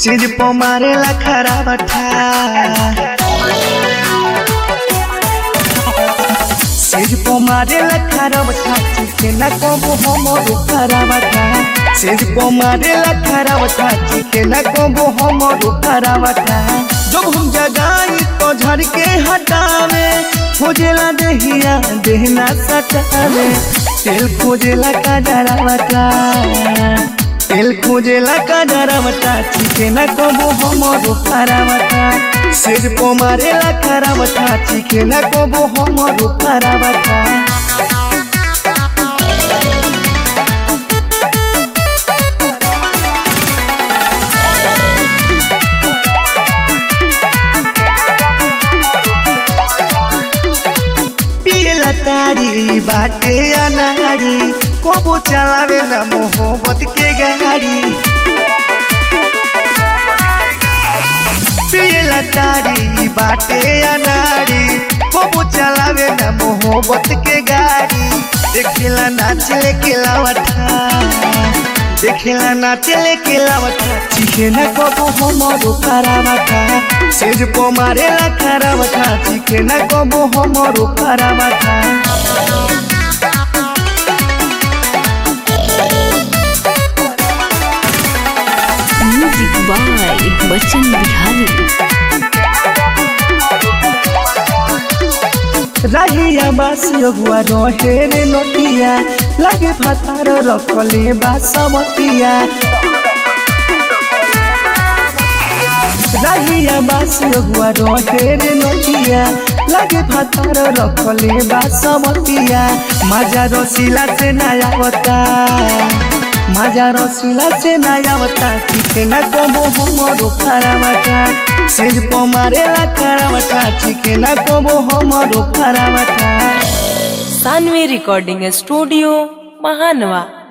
चीज पो मारेला खराबठा चीज पो मारेला खराबठा चिके न कबो हमरो खराबठा चीज पो मारेला खराबठा चिके न कबो हमरो खराबठा जब हम जगाई तो झड़ के हटावे खोजेला देहिया देहना सटावे तेल खोजेला का डरावटा तेल खोजेला का डरावटा चिके न कबो हमरो खराबटा सिर पो मारेला खराबटा चिके न कबो हमरो खराबटा पियला तारी बाटे अनारी कबो चलावे ना मोहब्बत के गाड़ी पियला तारी बाटे अनारी कबो चलावे ना मोहब्बत के गाड़ी देखिला नाच लेके लावटा देखिला नाच लेके लावटा चिखे ना कबो हमरो खराबटा सेज पो मारेला खराबटा चिखे ना कबो हमरो खराबटा म्यूजिक बाय बच्चन बिहारी राहिया बासियो गुआ रहे रे नोटिया लागे फातार रखले बासमतिया राहिया बासियो गुआ रहे रे नोटिया लागे फातार रखले बासमतिया माजा रसीला से नयावता माजा रसीला से नयावता चिके न कबो हमरो खराबटा सिर पो मारेला खराबटा चिके न कबो हमरो खराबटा सानवी रिकॉर्डिंग स्टूडियो महानवा